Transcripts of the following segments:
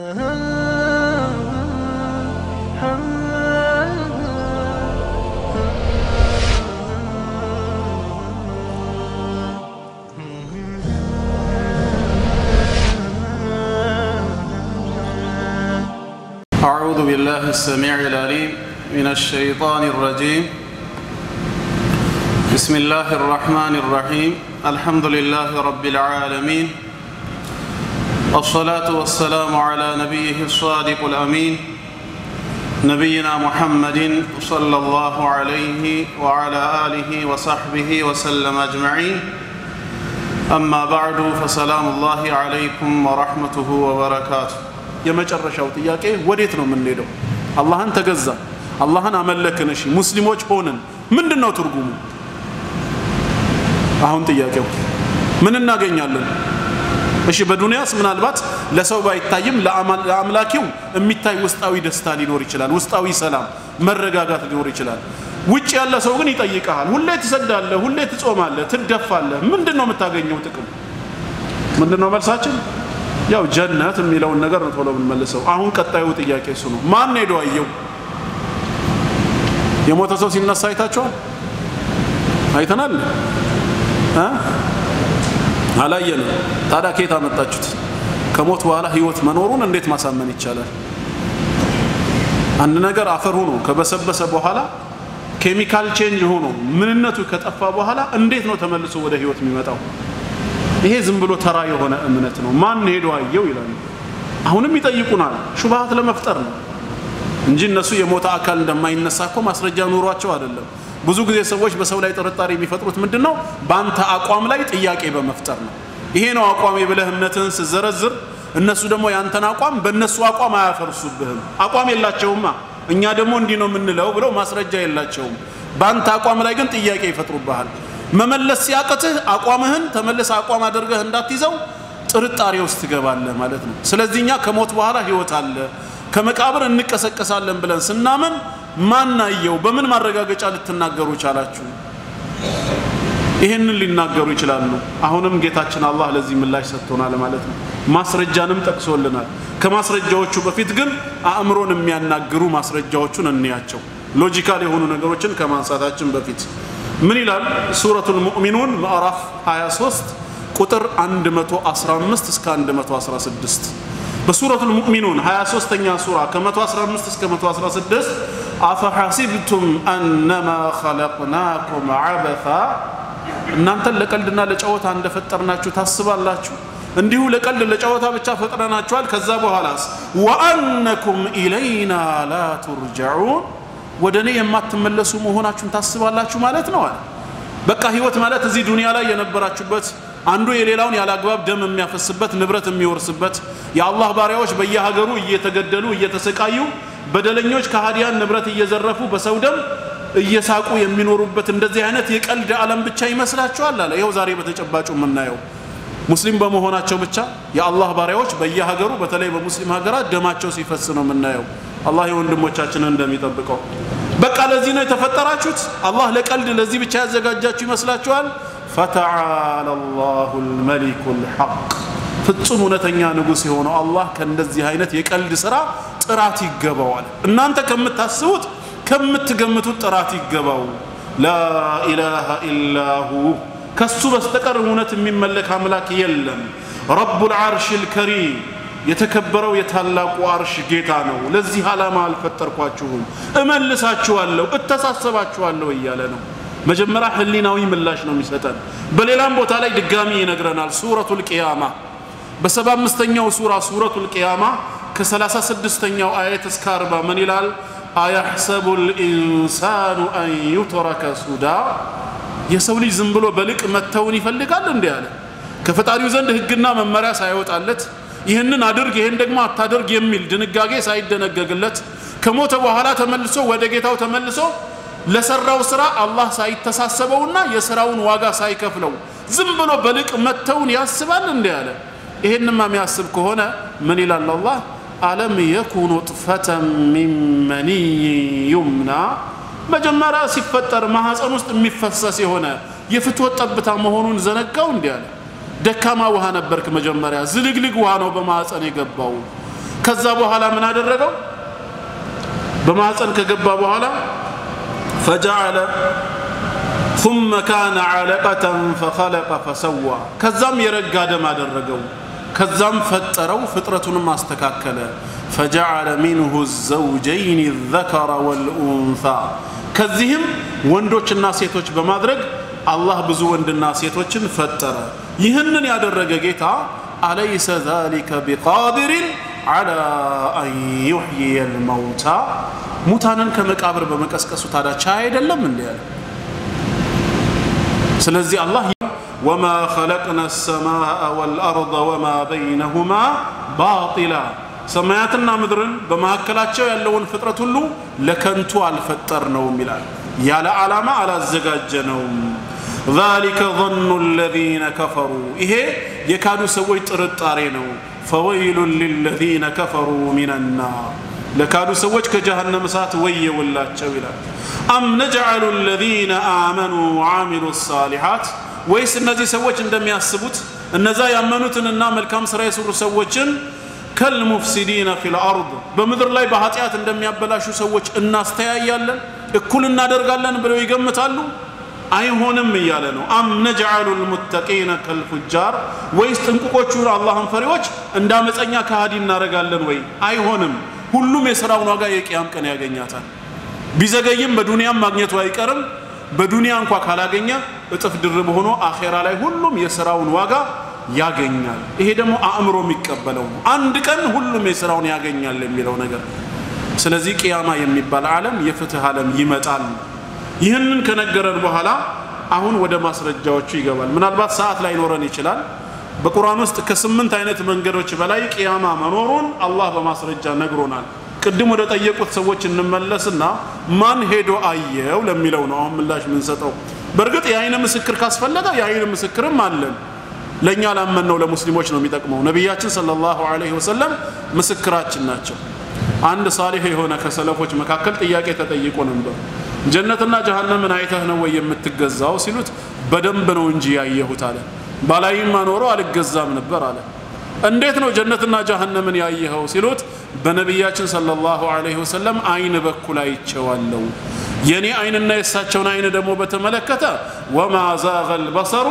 أعوذ بالله السميع العليم من الشيطان الرجيم بسم الله الرحمن الرحيم الحمد لله رب العالمين الصلاة والسلام على نبيه الصادق الأمين نبينا محمد صلى الله عليه وعلى آله وصحبه وسلم أجمعين أما بعد فسلام الله عليكم ورحمته وبركاته የመጨረሻው ጥያቄ ወዴት ነው የምንሄደው? አላህን ተገዛን፣ አላህን አመለክን፣ እሺ ሙስሊሞች ሆንን። ምንድን ነው ትርጉሙ? አሁን ጥያቄው ምን እናገኛለን? እሺ በዱንያስ ምናልባት ለሰው ባይታይም ለአምላኪው የሚታይ ውስጣዊ ደስታ ሊኖር ይችላል፣ ውስጣዊ ሰላም፣ መረጋጋት ሊኖር ይችላል። ውጭ ያለ ሰው ግን ይጠይቀሃል። ሁሌ ትሰግዳለህ፣ ሁሌ ትጾማለህ፣ ትደፋለህ። ምንድን ነው የምታገኘው ጥቅም? ምንድን ነው መልሳችን? ያው ጀነት የሚለውን ነገር ነው ቶሎ የምንመልሰው። አሁን ቀጣዩ ጥያቄ እሱ ነው። ማን ሄዶ አየው? የሞተ ሰው ሲነሳ አይታችኋል? አይተናል? እ አላየንም። ታዲያ ከየት አመጣችሁት? ከሞት በኋላ ህይወት መኖሩን እንዴት ማሳመን ይቻላል? አንድ ነገር አፈር ሆኖ ከበሰበሰ በኋላ ኬሚካል ቼንጅ ሆኖ ምንነቱ ከጠፋ በኋላ እንዴት ነው ተመልሶ ወደ ህይወት የሚመጣው? ይሄ ዝም ብሎ ተራ የሆነ እምነት ነው። ማን ሄዶ አየው ይላሉ። አሁንም ይጠይቁናል። ሹብሃት ለመፍጠር ነው እንጂ እነሱ የሞተ አካል እንደማይነሳ እኮ ማስረጃ ኑሯቸው አይደለም። ብዙ ጊዜ ሰዎች በሰው ላይ ጥርጣሬ የሚፈጥሩት ምንድን ነው? በአንተ አቋም ላይ ጥያቄ በመፍጠር ነው። ይሄ ነው አቋሜ ብለህ እምነትህን ስዘረዝር፣ እነሱ ደግሞ ያንተን አቋም በእነሱ አቋም አያፈርሱብህም። አቋም የላቸውማ። እኛ ደግሞ እንዲህ ነው የምንለው ብለው ማስረጃ የላቸውም። በአንተ አቋም ላይ ግን ጥያቄ ይፈጥሩብሃል። መመለስ ሲያቅትህ አቋምህን ተመልሰ አቋም አድርገህ እንዳትይዘው ጥርጣሬ ውስጥ ትገባለህ ማለት ነው። ስለዚህ እኛ ከሞት በኋላ ህይወት አለ ከመቃብር እንቀሰቀሳለን ብለን ስናምን ማናየው በምን ማረጋገጫ ልትናገሩ ቻላችሁ? ይህንን ሊናገሩ ይችላሉ። አሁንም ጌታችን አላህ ለዚህ ምላሽ ሰጥቶናል ማለት ነው። ማስረጃንም ጠቅሶልናል። ከማስረጃዎቹ በፊት ግን አእምሮን የሚያናግሩ ማስረጃዎቹን እንያቸው። ሎጂካል የሆኑ ነገሮችን ከማንሳታችን በፊት ምን ይላል? ሱረቱል ሙእሚኑን ምዕራፍ 23 ቁጥር 115 እስከ 116 በሱረቱል ሙእሚኑን 23ኛ ሱራ ከ115 እስከ 116 አፈሐሲብቱም አነማ ኸለቅናኩም ዐበታ እናንተን ለቀልድና ለጨዋታ እንደፈጠርናችሁ ታስባላችሁ? እንዲሁ ለቀልድ ለጨዋታ ብቻ ፈጥረናችኋል። ከዛ በኋላስ ወአነኩም ኢለይና ላ ቱርጀዑን ወደ እኔ የማትመለሱ መሆናችሁን ታስባላችሁ ማለት ነው አለ። በቃ ህይወት ማለት እዚህ ዱንያ ላይ የነበራችሁበት አንዱ የሌላውን ያለ አግባብ ደም የሚያፈስበት ንብረት የሚወርስበት የአላህ ባሪያዎች በየሀገሩ እየተገደሉ እየተሰቃዩ በደለኞች ከሃዲያን ንብረት እየዘረፉ በሰው ደም እየሳቁ የሚኖሩበት እንደዚህ አይነት የቀልድ ዓለም ብቻ ይመስላችኋል አለ። ይኸው ዛሬ በተጨባጩ የምናየው ሙስሊም በመሆናቸው ብቻ የአላህ ባሪያዎች በየሀገሩ በተለይ በሙስሊም ሀገራት ደማቸው ሲፈስ ነው የምናየው። አላህ የወንድሞቻችንን እንደሚጠብቀው በቃ ለዚህ ነው የተፈጠራችሁት? አላህ ለቀልድ ለዚህ ብቻ ያዘጋጃችሁ ይመስላችኋል? ፈተዓላ ላሁ ልመሊኩ ልሐቅ ፍጹም እውነተኛ ንጉሥ የሆነው አላህ ከእንደዚህ አይነት የቀልድ ስራ ጥራት ይገባዋል። እናንተ ከምታስቡት ከምትገምቱት ጥራት ይገባው። ላኢላሃ ኢላሁ ከሱ በስተቀር እውነት የሚመለክ አምላክ የለም። ረቡል ዓርሽ ልከሪም የተከበረው የታላቁ አርሽ ጌታ ነው። ለዚህ ዓላማ አልፈጠርኳችሁም፣ እመልሳችኋለሁ፣ እተሳሰባችኋለሁ እያለ ነው። መጀመሪያ ህሊናዊ ምላሽ ነው የሚሰጠን። በሌላም ቦታ ላይ ድጋሚ ይነግረናል። ሱረቱል ቂያማ በሰባ አምስተኛው ሱራ ሱረቱል ቂያማ ከሰላሳ ስድስተኛው አየት እስከ አርባ ምን ይላል? አያሕሰቡ ልኢንሳኑ አን ዩትረከ ሱዳ የሰው ልጅ ዝም ብሎ በልቅ መተውን ይፈልጋል እንዲህ አለ ከፈጣሪው ዘንድ ህግና መመሪያ ሳይወጣለት ይህንን አድርግ ይህን ደግሞ አታድርግ የሚል ድንጋጌ ሳይደነገግለት ከሞተ በኋላ ተመልሶ ወደ ጌታው ተመልሶ ለሰራው ስራ አላህ ሳይተሳሰበውና የስራውን ዋጋ ሳይከፍለው ዝም ብሎ በልቅ መተውን ያስባል እንዲህ አለ ይህንማ የሚያስብ ከሆነ ምን ይላል አላህ አለም የኩ ኑጥፈተን ሚን መኒይ ዩምና መጀመሪያ ሲፈጠር ማህፀን ውስጥ የሚፈሰስ የሆነ የፍትወት ጠብታ መሆኑን ዘነጋው እንዲህ አለ ደካማ ውሃ ነበርክ መጀመሪያ ዝልግልግ ውሃ ነው በማህፀን የገባው ከዛ በኋላ ምን አደረገው በማህፀን ከገባ በኋላ ፈጀዐለ ثم كان علقة فخلق فسوى ከዛም የረጋ ደም አደረገው ከዛም ፈጠረው ፍጥረቱንም አስተካከለ فجعل منه الزوجين الذكر والأنثى ከዚህም ወንዶችና ሴቶች በማድረግ አላህ ብዙ ወንድና ሴቶችን ፈጠረ ይህንን ያደረገ ጌታ አለይሰ ذلك بقادر على أن يحيي الموتى ሙታንን ከመቃብር በመቀስቀሱ ታዲያ ቻይ አይደለም እንዲ ያለ ስለዚህ አላህ ወማ ኸለቅና ሰማአ ወልአርض ወማ በይነሁማ ባጢላ ሰማያትና ምድርን በመካከላቸው ያለውን ፍጥረት ሁሉ ለከንቱ አልፈጠርነውም ይላል ያለ ዓላማ አላዘጋጀነውም ذلك ظن الذين كفروا ይሄ የካዱ ሰዎች ጥርጣሬ ነው فويل للذين كفروا من النار ለካዱ ሰዎች ከጀሃነም እሳት ወየውላቸው ይላል አም ነጅዐሉ الذين آمنوا وعملوا الصالحات ወይስ እነዚህ ሰዎች እንደሚያስቡት እነዛ ያመኑትንና መልካም ስራ የሰሩ ሰዎችን ከልሙፍሲዲነ ፊል አርድ በምድር ላይ በኃጢአት እንደሚያበላሹ ሰዎች እናስተያያለን እኩል እናደርጋለን ብለው ይገምታሉ አይሆንም እያለ ነው አም ነጅዐሉ ልሙተቂነ ከልፉጃር ወይስ ጥንቁቆቹን አላህን ፈሪዎች እንደ አመፀኛ ከሃዲ እናደርጋለን ወይ አይሆንም ሁሉም የሥራውን ዋጋ የቅያም ቀን ያገኛታል ቢዘገይም በዱንያም ማግኘቱ አይቀርም በዱንያ እንኳ ካላገኘ እጥፍ ድርብ ሆኖ አኼራ ላይ ሁሉም የሥራውን ዋጋ ያገኛል ይሄ ደግሞ አእምሮ የሚቀበለው ነው አንድ ቀን ሁሉም የሥራውን ያገኛል የሚለው ነገር ስለዚህ ቅያማ የሚባል ዓለም የፍትህ ዓለም ይመጣል ይህንን ከነገረን በኋላ አሁን ወደ ማስረጃዎቹ ይገባል ምናልባት ሰዓት ላይኖረን ይችላል በቁርአን ውስጥ ከስምንት አይነት መንገዶች በላይ ቅያማ መኖሩን አላህ በማስረጃ ነግሮናል ቅድም ወደ ጠየቁት ሰዎች እንመለስና ማን ሄዶ አየው ለሚለው ነው አሁን ምላሽ የምንሰጠው በእርግጥ የአይን ምስክር ካስፈለገ የአይን ምስክርም አለን ለእኛ ላመንነው ለሙስሊሞች ነው የሚጠቅመው ነቢያችን ሰለላሁ ዐለይሂ ወሰለም ምስክራችን ናቸው አንድ ሳሊህ የሆነ ከሰለፎች መካከል ጥያቄ ተጠይቆ ነበር ጀነትና ጀሃነምን አይተህ ነው ወይ የምትገዛው ሲሉት በደንብ ነው እንጂ ያየሁት አለ ባላይማ ኖሮ አልገዛም ነበር አለ እንዴት ነው ጀነትና ጀሃነምን ያየኸው ሲሉት በነቢያችን ሰለላሁ ዐለይሂ ወሰለም አይን በኩል አይቼዋለሁ የኔ አይንና የእሳቸውን አይን ደግሞ በተመለከተ ወማ ዛገ ልበሰሩ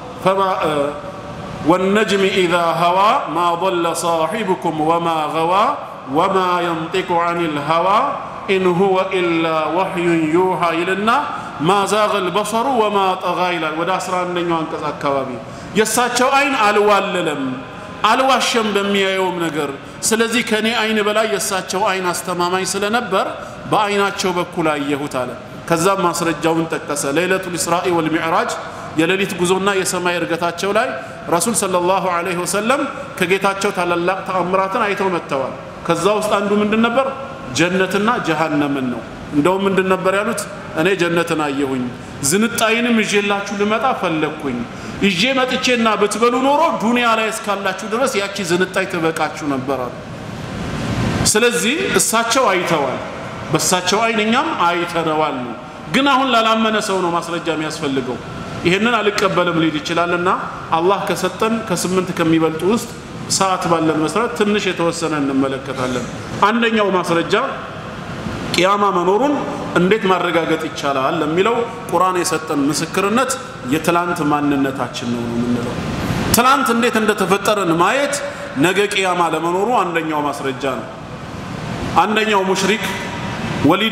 والنجم إذا هوى ما ضل صاحبكم وما غوى وما ينطق عن الهوى إن هو إلا وحي يوحى إلينا ما زاغ البصر وما طغى إلى ودا أسرى أنه أنكس أكوابي يساتشو أين ألواللم አልዋሸም በሚያየውም ነገር ስለዚህ ከኔ አይን በላይ የእሳቸው አይን አስተማማኝ ስለነበር በአይናቸው በኩል አየሁት አለ ከዛም ማስረጃውን ጠቀሰ ሌለቱል ኢስራኢ ወልሚዕራጅ የሌሊት ጉዞና የሰማይ እርገታቸው ላይ ረሱል ሰለላሁ ዐለይሂ ወሰለም ከጌታቸው ታላላቅ ተአምራትን አይተው መጥተዋል ከዛ ውስጥ አንዱ ምንድን ነበር ጀነትና ጀሃነምን ነው እንደውም ምንድን ነበር ያሉት እኔ ጀነትን አየሁኝ ዝንጣይንም ይዤላችሁ ልመጣ ፈለግኩኝ ይዤ መጥቼና ብትበሉ ኖሮ ዱንያ ላይ እስካላችሁ ድረስ ያቺ ዝንጣይ ትበቃችሁ ነበር አሉ ስለዚህ እሳቸው አይተዋል በእሳቸው አይን እኛም አይተነዋል ነው ግን አሁን ላላመነ ሰው ነው ማስረጃ የሚያስፈልገው ይህንን አልቀበልም ሊል ይችላልና አላህ ከሰጠን ከስምንት ከሚበልጡ ውስጥ ሰዓት ባለን መሰረት ትንሽ የተወሰነ እንመለከታለን አንደኛው ማስረጃ ቅያማ መኖሩን እንዴት ማረጋገጥ ይቻላል ለሚለው ቁርአን የሰጠን ምስክርነት የትላንት ማንነታችን ነው ነው የምንለው ትላንት እንዴት እንደተፈጠረን ማየት ነገ ቅያማ ለመኖሩ አንደኛው ማስረጃ ነው አንደኛው ሙሽሪክ ወሊድ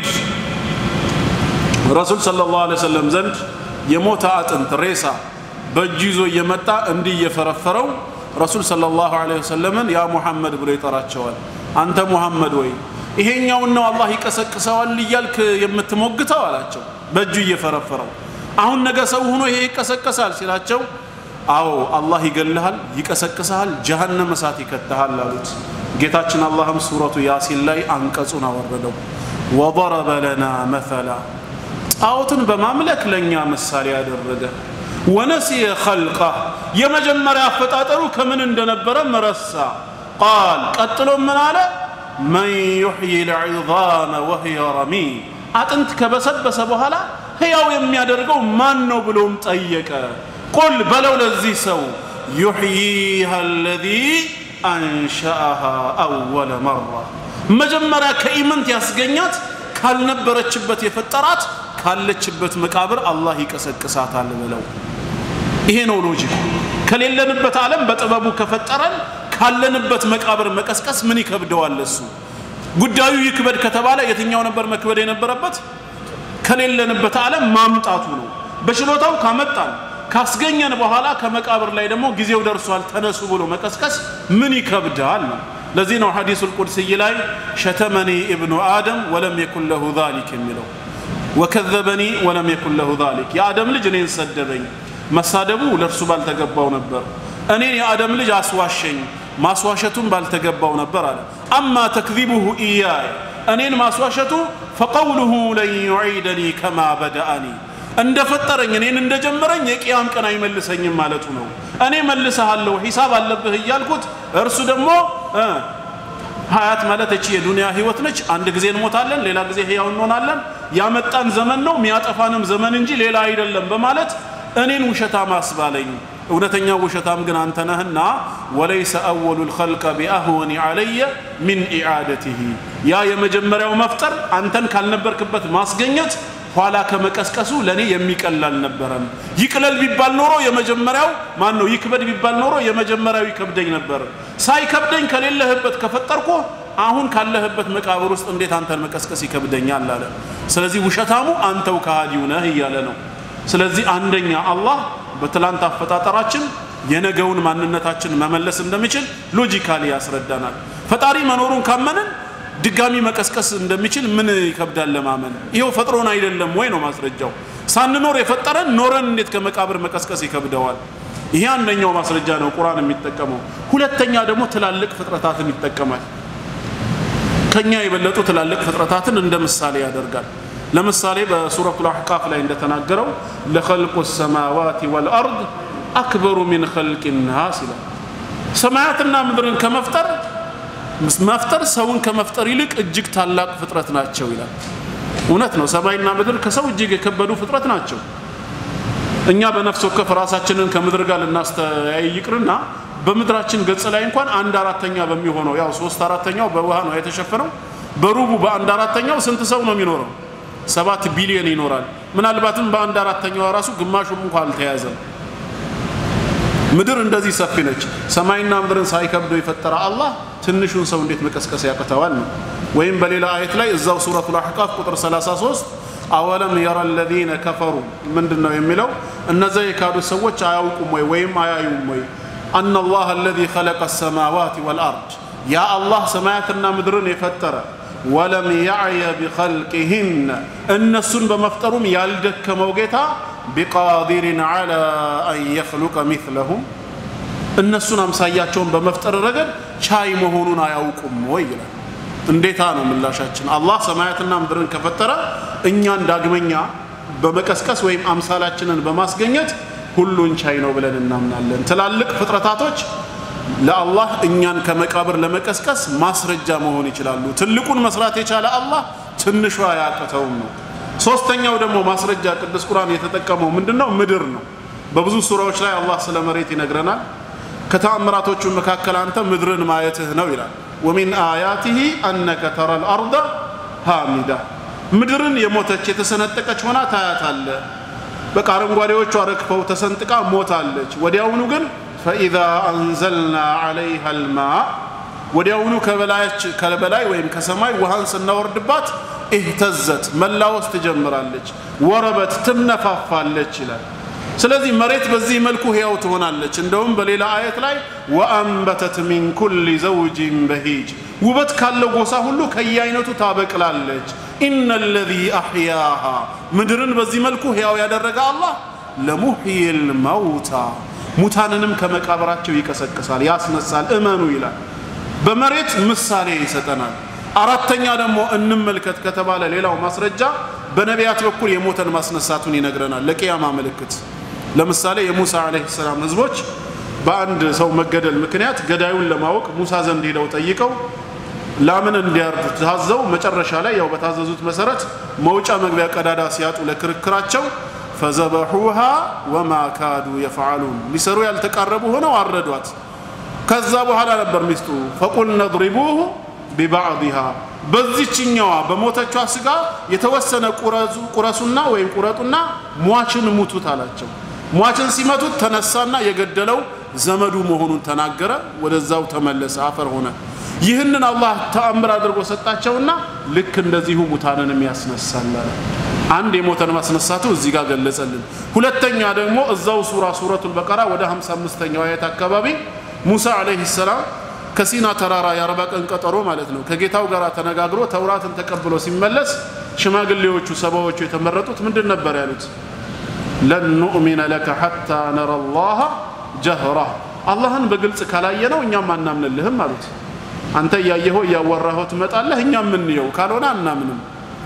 ረሱል ሰለላሁ ዐለይሂ ወሰለም ዘንድ የሞተ አጥንት ሬሳ በእጁ ይዞ እየመጣ እንዲህ እየፈረፈረው ረሱል ሰለላሁ ዐለይሂ ወሰለምን ያ ሙሐመድ ብሎ ይጠራቸዋል አንተ ሙሐመድ ወይ ይሄኛውን ነው አላህ ይቀሰቅሰዋል እያልክ የምትሞግተው አላቸው በእጁ እየፈረፈረው አሁን ነገ ሰው ሆኖ ይሄ ይቀሰቀሳል ሲላቸው አዎ አላህ ይገልሃል ይቀሰቅሰሃል ጀሃነም እሳት ይከተሃል አሉት ጌታችን አላህም ሱረቱ ያሲን ላይ አንቀጹን አወረደው ወضረበ ለና መተላ ጣዖትን በማምለክ ለእኛ ምሳሌ ያደረገ ወነሲየ ኸልቃ የመጀመሪያ አፈጣጠሩ ከምን እንደነበረ መረሳ ቃል ቀጥሎ ምን አለ መን ዩሕይ ልዕዛመ ወህየ ረሚም አጥንት ከበሰበሰ በኋላ ህያው የሚያደርገው ማን ነው ብሎም ጠየቀ ቁል በለው ለዚህ ሰው ዩሕይሃ አለዚ አንሸአሃ አወለ መራ መጀመሪያ ከኢምንት ያስገኛት ካልነበረችበት የፈጠራት ካለችበት መቃብር አላህ ይቀሰቅሳታል ብለው ይሄ ነው ሎጂኩ ከሌለንበት ዓለም በጥበቡ ከፈጠረን ካለንበት መቃብር መቀስቀስ ምን ይከብደዋል እሱ ጉዳዩ ይክበድ ከተባለ የትኛው ነበር መክበድ የነበረበት ከሌለንበት ዓለም ማምጣቱ ነው በችሎታው ካመጣን ካስገኘን በኋላ ከመቃብር ላይ ደግሞ ጊዜው ደርሷል ተነሱ ብሎ መቀስቀስ ምን ይከብዳል ነው ለዚህ ነው ሐዲሱ ልቁድስይ ላይ ሸተመኒ ኢብኑ አደም ወለም የኩን ለሁ ዛሊክ የሚለው ወከዘበኒ ወለም የኩን ለሁ ዛሊክ የአደም ልጅ እኔን ሰደበኝ መሳደቡ ለእርሱ ባልተገባው ነበር እኔን የአደም ልጅ አስዋሸኝ ማስዋሸቱም ባልተገባው ነበር አለ አማ ተክዚቡሁ ኢያይ እኔን ማስዋሸቱ ፈቀውሉሁ ለን ዩዒደኒ ከማ በደአኒ እንደፈጠረኝ እኔን እንደጀመረኝ የቅያም ቀን አይመልሰኝም ማለቱ ነው እኔ መልሰሃለሁ ሂሳብ አለብህ እያልኩት እርሱ ደግሞ ሀያት ማለት እቺ የዱንያ ህይወት ነች አንድ ጊዜ እንሞታለን ሌላ ጊዜ ህያው እንሆናለን ያመጣን ዘመን ነው የሚያጠፋንም ዘመን እንጂ ሌላ አይደለም በማለት እኔን ውሸታም አስባለኝ እውነተኛ ውሸታም ግን አንተ ነህና ወለይሰ አወሉ ልኸልቀ ቢአህወኒ ዓለየ ሚን ኢዓደትህ ያ የመጀመሪያው መፍጠር አንተን ካልነበርክበት ማስገኘት ኋላ ከመቀስቀሱ ለእኔ የሚቀል አልነበረም ይቅለል ቢባል ኖሮ የመጀመሪያው ማን ነው ይክበድ ቢባል ኖሮ የመጀመሪያው ይከብደኝ ነበር ሳይከብደኝ ከሌለህበት ከፈጠርኩ አሁን ካለህበት መቃብር ውስጥ እንዴት አንተን መቀስቀስ ይከብደኛል አለ ስለዚህ ውሸታሙ አንተው ከሃዲው ነህ እያለ ነው ስለዚህ አንደኛ አላህ በትላንት አፈጣጠራችን የነገውን ማንነታችን መመለስ እንደሚችል ሎጂካሊ ያስረዳናል ፈጣሪ መኖሩን ካመንን ድጋሚ መቀስቀስ እንደሚችል ምን ይከብዳል ለማመን ይኸው ፈጥሮን አይደለም ወይ ነው ማስረጃው ሳንኖር የፈጠረን ኖረን እንዴት ከመቃብር መቀስቀስ ይከብደዋል ይሄ አንደኛው ማስረጃ ነው ቁርአን የሚጠቀመው ሁለተኛ ደግሞ ትላልቅ ፍጥረታትን ይጠቀማል ከኛ የበለጡ ትላልቅ ፍጥረታትን እንደ ምሳሌ ያደርጋል ለምሳሌ በሱረቱ ልአሕቃፍ ላይ እንደተናገረው ለኸልቁ ሰማዋት ወልአርድ አክበሩ ሚን ኸልቅ ናስ ይላል ሰማያትና ምድርን ከመፍጠር መፍጠር ሰውን ከመፍጠር ይልቅ እጅግ ታላቅ ፍጥረት ናቸው ይላል እውነት ነው ሰማይና ምድር ከሰው እጅግ የከበዱ ፍጥረት ናቸው እኛ በነፍስ ወከፍ ራሳችንን ከምድር ጋር ልናስተያይ ይቅርና በምድራችን ገጽ ላይ እንኳን አንድ አራተኛ በሚሆነው ያው ሶስት አራተኛው በውሃ ነው የተሸፈነው በሩቡ በአንድ አራተኛው ስንት ሰው ነው የሚኖረው ሰባት ቢሊዮን ይኖራል ምናልባትም በአንድ አራተኛዋ ራሱ ግማሹም እንኳ አልተያዘም ምድር እንደዚህ ሰፊ ነች ሰማይና ምድርን ሳይከብደው የፈጠረ አላህ ትንሹን ሰው እንዴት መቀስቀስ ያቅተዋል ነው ወይም በሌላ አየት ላይ እዛው ሱረቱ ልአሕቃፍ ቁጥር 33 አወለም የረ ለዚነ ከፈሩ ምንድን ነው የሚለው እነዚያ የካዱ ሰዎች አያውቁም ወይ ወይም አያዩም ወይ አና ላህ አለዚ ኸለቀ ሰማዋት ወልአርድ ያ አላህ ሰማያትና ምድርን የፈጠረ ወለም ያዕየ ቢኸልቅህን እነሱን በመፍጠሩም ያልደከመው ጌታ ቢቃዲርን ዓላ አን የኽሉቀ ሚስለሁም እነሱን አምሳያቸውን በመፍጠር ረገድ ቻይ መሆኑን አያውቁም ወይ ይላል እንዴታ ነው ምላሻችን አላህ ሰማያትና ምድርን ከፈጠረ እኛን ዳግመኛ በመቀስቀስ ወይም አምሳላችንን በማስገኘት ሁሉን ቻይ ነው ብለን እናምናለን ትላልቅ ፍጥረታቶች ለአላህ እኛን ከመቃብር ለመቀስቀስ ማስረጃ መሆን ይችላሉ ትልቁን መስራት የቻለ አላህ ትንሿ አያቅተውም ነው ሶስተኛው ደግሞ ማስረጃ ቅዱስ ቁርአን የተጠቀመው ምንድነው ምድር ነው በብዙ ሱራዎች ላይ አላህ ስለ መሬት ይነግረናል ከተአምራቶቹ መካከል አንተ ምድርን ማየትህ ነው ይላል ወሚን አያቲህ አነከ ተራ ልአርض ሃሚዳ ምድርን የሞተች የተሰነጠቀች ሆና ታያታለ በቃ አረንጓዴዎቿ ረግፈው ተሰንጥቃ ሞታለች ወዲያውኑ ግን ፈኢዛ አንዘልና ዓለይሃ ልማ ወዲያውኑ ከበላይ ወይም ከሰማይ ውሃን ስናወርድባት እህተዘት መላወስ ትጀምራለች ወረበት ትነፋፋለች ይላል ስለዚህ መሬት በዚህ መልኩ ህያው ትሆናለች እንደውም በሌላ አየት ላይ ወአንበተት ሚን ኩል ዘውጅን በሂጅ ውበት ካለው ጎሳ ሁሉ ከየአይነቱ ታበቅላለች ኢነ ለዚ አሕያሃ ምድርን በዚህ መልኩ ህያው ያደረገ አላህ ለሙሕይ ልመውታ ሙታንንም ከመቃብራቸው ይቀሰቅሳል ያስነሳል እመኑ ይላል በመሬት ምሳሌ ይሰጠናል አራተኛ ደግሞ እንመልከት ከተባለ ሌላው ማስረጃ በነቢያት በኩል የሞተን ማስነሳቱን ይነግረናል ለቅያማ ምልክት ለምሳሌ የሙሳ አለህ ሰላም ህዝቦች በአንድ ሰው መገደል ምክንያት ገዳዩን ለማወቅ ሙሳ ዘንድ ሄደው ጠይቀው ላምን እንዲያርዱ ታዘው መጨረሻ ላይ ያው በታዘዙት መሰረት መውጫ መግቢያ ቀዳዳ ሲያጡ ለክርክራቸው ፈዘበሑሃ ወማ ካዱ የፈዓሉን ሊሰሩ ያልተቃረቡ ሆነው አረዷት ከዛ በኋላ ነበር ሚስጥሩ ፈቁልነ ድሪቡሁ ቢባዕድሃ በዚችኛዋ በሞተቿ ስጋ የተወሰነ ቁረሱና ወይም ቁረጡና ሟችን ሙቱት አላቸው ሟችን ሲመቱት ተነሳና የገደለው ዘመዱ መሆኑን ተናገረ ወደዛው ተመለሰ አፈር ሆነ ይህንን አላህ ተአምር አድርጎ ሰጣቸውና ልክ እንደዚሁ ሙታንንም ያስነሳል አንድ የሞተን ማስነሳቱ እዚህ ጋር ገለጸልን ሁለተኛ ደግሞ እዛው ሱራ ሱረቱል በቀራ ወደ 55ኛው አየት አካባቢ ሙሳ አለይሂ ሰላም ከሲና ተራራ የአርባ ቀን ቀጠሮ ማለት ነው ከጌታው ጋር ተነጋግሮ ተውራትን ተቀብሎ ሲመለስ ሽማግሌዎቹ ሰባዎቹ የተመረጡት ምንድን ነበር ያሉት ለን ኑእሚነ ለከ ሐታ ነረ ላሃ ጀህራ አላህን በግልጽ ካላየ ነው እኛም አናምንልህም አሉት አንተ እያየኸው እያወራኸው ትመጣለህ እኛም ምንየው ካልሆነ አናምንም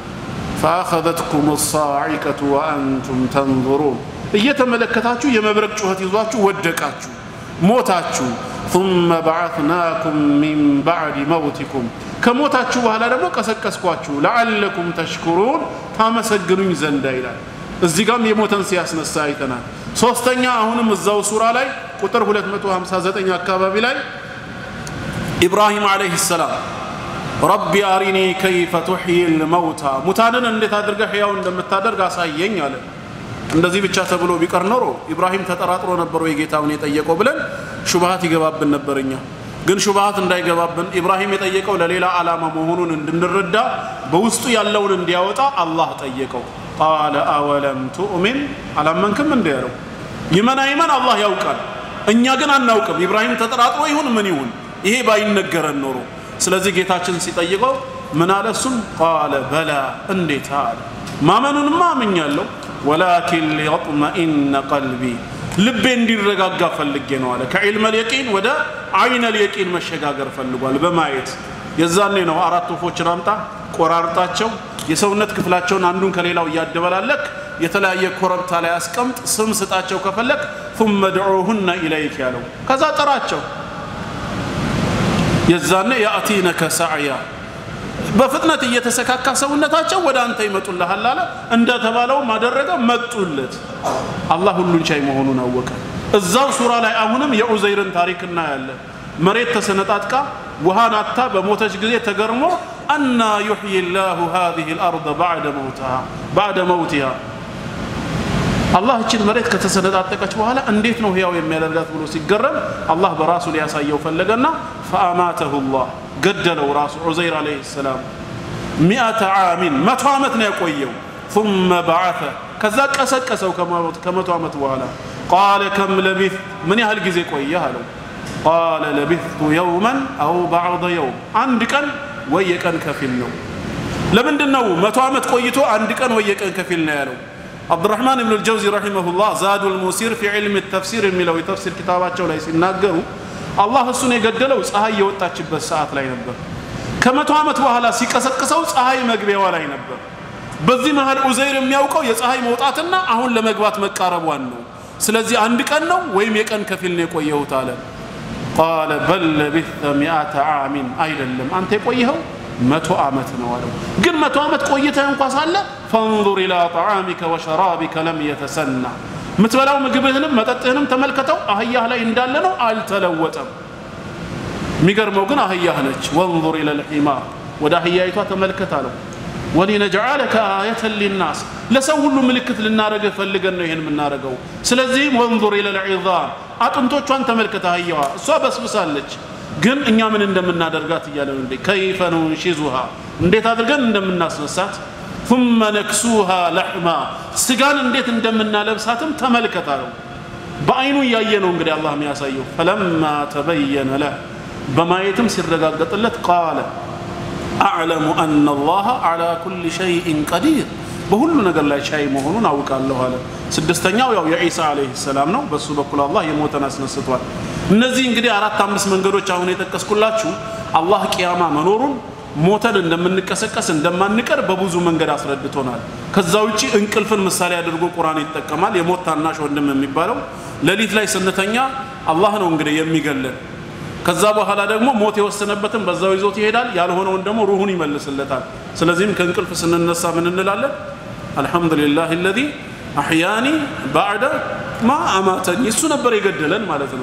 ፈአኸዘትኩም ሳዒቀቱ ወአንቱም ተንظሩን እየተመለከታችሁ የመብረቅ ጩኸት ይዟችሁ ወደቃችሁ ሞታችሁ ثم بعثناكم من بعد موتكم ከሞታችሁ በኋላ ደግሞ ቀሰቀስኳችሁ ለዓለኩም ተሽኩሩን ታመሰግኑኝ ዘንዳ ይላል እዚህ ጋም የሞተን ሲያስነሳ አይተናል ሶስተኛ አሁንም እዛው ሱራ ላይ ቁጥር 259 አካባቢ ላይ ኢብራሂም አለይህ ሰላም ረቢ አሪኒ ከይፈ ቱሕይ ልመውታ ሙታንን እንዴት አድርገህ ሕያው እንደምታደርግ አሳየኝ አለ እንደዚህ ብቻ ተብሎ ቢቀር ኖሮ ኢብራሂም ተጠራጥሮ ነበር ወይ ጌታውን የጠየቀው ብለን ሹብሃት ይገባብን ነበር እኛ ግን ሹብሃት እንዳይገባብን ኢብራሂም የጠየቀው ለሌላ ዓላማ መሆኑን እንድንረዳ በውስጡ ያለውን እንዲያወጣ አላህ ጠየቀው ቃለ አወለም ቱእሚን አላመንክም እንዲ ያለው ይመን አይመን አላህ ያውቃል እኛ ግን አናውቅም ኢብራሂም ተጠራጥሮ ይሁን ምን ይሁን ይሄ ባይነገረን ኖሮ ስለዚህ ጌታችን ሲጠይቀው ምን አለ እሱም ቃለ በላ እንዴት አለ ማመኑንማ አምኛለሁ ወላኪን ሊየጥመኢነ ቀልቢ ልቤ እንዲረጋጋ ፈልጌ ነው አለ ከዒልመ ልየቂን ወደ አይነ ልየቂን መሸጋገር ፈልጓል በማየት የዛኔ ነው አራት ወፎችን አምጣ ቆራርጣቸው የሰውነት ክፍላቸውን አንዱን ከሌላው እያደበላለክ የተለያየ ኮረብታ ላይ አስቀምጥ ስም ስጣቸው ከፈለክ ثم ድዑሁነ ኢለይክ ያለው ከዛ ጥራቸው የዛኔ ያእቲነከ ሳዕያ በፍጥነት እየተሰካካ ሰውነታቸው ወደ አንተ ይመጡልሃል አለ እንደተባለውም አደረገ መጡለት አላህ ሁሉን ቻይ መሆኑን አወቀ እዛው ሱራ ላይ አሁንም የዑዘይርን ታሪክ እናያለን መሬት ተሰነጣጥቃ ውሃን አታ በሞተች ጊዜ ተገርሞ አና ዩሕይ ላሁ ሃዚህ ልአርض ባዕደ መውቲሃ አላህ እችን መሬት ከተሰነጣጠቀች በኋላ እንዴት ነው ህያው የሚያደርጋት ብሎ ሲገረም አላህ በራሱ ሊያሳየው ፈለገና ፈአማተሁ ላህ ገደለው ራሱ ዑዘይር አለይህ ሰላም ሚአተ ዓሚን መቶ ዓመት ነው ያቆየው ثم بعث ከዛ ቀሰቀሰው ከመቶ ዓመት በኋላ ቃለ ከም ለቢት ምን ያህል ጊዜ ቆየህ አለው ቃለ ለቢቱ የውመን አው ባዕض የውም አንድ ቀን ወይ የቀን ከፊል ነው ለምንድን ነው መቶ ዓመት ቆይቶ አንድ ቀን ወይ የቀን ከፊል ነው ያለው አብዱራህማን ብን ልጀውዚ ረሒመሁላህ ዛዱ ልሙሲር ፊ ዕልም ተፍሲር የሚለው የተፍሲር ኪታባቸው ላይ ሲናገሩ አላህ እሱን የገደለው ፀሐይ የወጣችበት ሰዓት ላይ ነበር ከመቶ ዓመት በኋላ ሲቀሰቅሰው ፀሐይ መግቢያዋ ላይ ነበር በዚህ መሀል ዑዘይር የሚያውቀው የፀሐይ መውጣትና አሁን ለመግባት መቃረቧን ነው ስለዚህ አንድ ቀን ነው ወይም የቀን ከፊል ነው የቆየሁት አለ ቃለ በል ለቢተ ሚአተ ዓሚን አይደለም አንተ የቆየኸው መቶ ዓመት ነው አለው ግን መቶ ዓመት ቆይተህ እንኳ ሳለ ፈንظር ኢላ ጠዓሚከ ወሸራቢከ ለም የተሰና የምትበላው ምግብህንም መጠጥህንም ተመልከተው አህያህ ላይ እንዳለ ነው አልተለወጠም የሚገርመው ግን አህያህ ነች ወንظር ኢለ ልሒማር ወደ አህያይቷ ተመልከት አለው ወሊነጅዓለከ አየተን ሊናስ ለሰው ሁሉ ምልክት ልናደረገ ፈልገን ነው ይህን የምናደርገው ስለዚህም ወንظር ኢለ ልዒዛም አጥንቶቿን ተመልከት አህያዋ እሷ በስብሳለች ግን እኛ ምን እንደምናደርጋት እያለ ነው እንዴ ከይፈ ኑንሺዙሃ እንዴት አድርገን እንደምናስነሳት ثم ነክሱሃ ለሕማ ስጋን እንዴት እንደምናለብሳትም ተመልከት አለው በአይኑ እያየ ነው እንግዲህ አላህ የሚያሳየው ፈለማ ተበየነ ለህ በማየትም ሲረጋገጥለት ቃለ አዕለሙ አና አላህ ዓላ ኩል ሸይእን ቀዲር በሁሉ ነገር ላይ ቻይ መሆኑን አውቃለሁ አለ ስድስተኛው ያው የዒሳ አለይህ ሰላም ነው በሱ በኩል አላህ የሞተን አስነስቷል እነዚህ እንግዲህ አራት አምስት መንገዶች አሁን የጠቀስኩላችሁ አላህ ቅያማ መኖሩን ሞተን እንደምንቀሰቀስ እንደማንቀር በብዙ መንገድ አስረድቶናል ከዛ ውጪ እንቅልፍን ምሳሌ አድርጎ ቁርአን ይጠቀማል የሞት ታናሽ ወንድም የሚባለው ሌሊት ላይ ስንተኛ አላህ ነው እንግዲህ የሚገለን ከዛ በኋላ ደግሞ ሞት የወሰነበትን በዛው ይዞት ይሄዳል ያልሆነውን ደግሞ ሩሁን ይመልስለታል ስለዚህም ከእንቅልፍ ስንነሳ ምን እንላለን አልሐምዱሊላህ ለዚ አሕያኒ ባዕደ ማ አማተኒ እሱ ነበር የገደለን ማለት ነው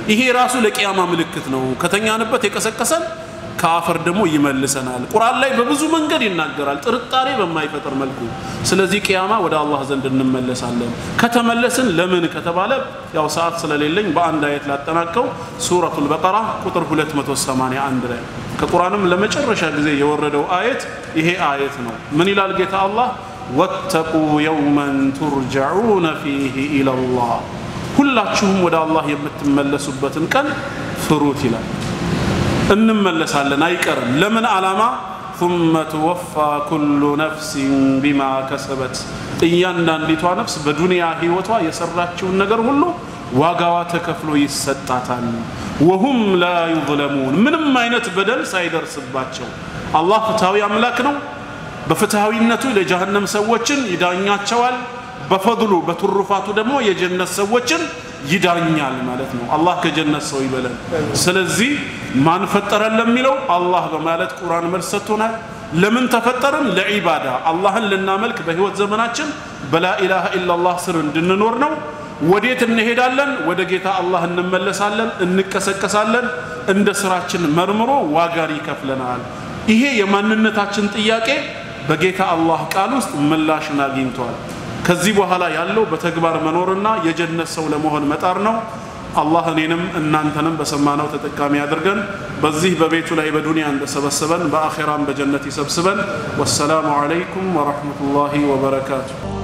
ይሄ ራሱ ለቅያማ ምልክት ነው። ከተኛንበት የቀሰቀሰን ከአፈር ደግሞ ይመልሰናል። ቁርአን ላይ በብዙ መንገድ ይናገራል፣ ጥርጣሬ በማይፈጥር መልኩ። ስለዚህ ቅያማ ወደ አላህ ዘንድ እንመለሳለን። ከተመለስን ለምን ከተባለ ያው ሰዓት ስለሌለኝ በአንድ አየት ላጠናቀው። ሱረቱል በቀራ ቁጥር 281 ላይ ከቁርአንም ለመጨረሻ ጊዜ የወረደው አየት ይሄ አየት ነው። ምን ይላል ጌታ አላህ? ወተቁ የውመን ቱርጀዑነ ፊህ ኢለላህ፣ ሁላችሁም ወደ አላህ የምትመለሱበትን ቀን ፍሩት ይላል። እንመለሳለን አይቀርም። ለምን ዓላማ? ثم توفى كل نفس بما كسبت እያንዳንዲቷ ነፍስ በዱንያ ህይወቷ የሰራችውን ነገር ሁሉ ዋጋዋ ተከፍሎ ይሰጣታል። ወሁም ላ ዩظለሙን ምንም አይነት በደል ሳይደርስባቸው። አላህ ፍትሐዊ አምላክ ነው። በፍትሐዊነቱ ለጀሃነም ሰዎችን ይዳኛቸዋል። በፈድሉ በትሩፋቱ ደግሞ የጀነት ሰዎችን ይዳኛል ማለት ነው። አላህ ከጀነት ሰው ይበለን። ስለዚህ ማን ፈጠረን ለሚለው አላህ በማለት ቁርአን መልስ ሰጥቶናል። ለምን ተፈጠርን? ለዒባዳ አላህን ልናመልክ በህይወት ዘመናችን በላኢላሃ ኢላላህ ስር እንድንኖር ነው። ወዴት እንሄዳለን? ወደ ጌታ አላህ እንመለሳለን፣ እንቀሰቀሳለን። እንደ ስራችን መርምሮ ዋጋን ይከፍለናል። ይሄ የማንነታችን ጥያቄ በጌታ አላህ ቃል ውስጥ ምላሽን አግኝቷል። ከዚህ በኋላ ያለው በተግባር መኖርና የጀነት ሰው ለመሆን መጣር ነው። አላህ እኔንም እናንተንም በሰማነው ተጠቃሚ አድርገን በዚህ በቤቱ ላይ በዱንያ እንደሰበሰበን በአኼራም በጀነት ይሰብስበን። ወሰላሙ ዓለይኩም ወረሕመቱላሂ ወበረካቱ።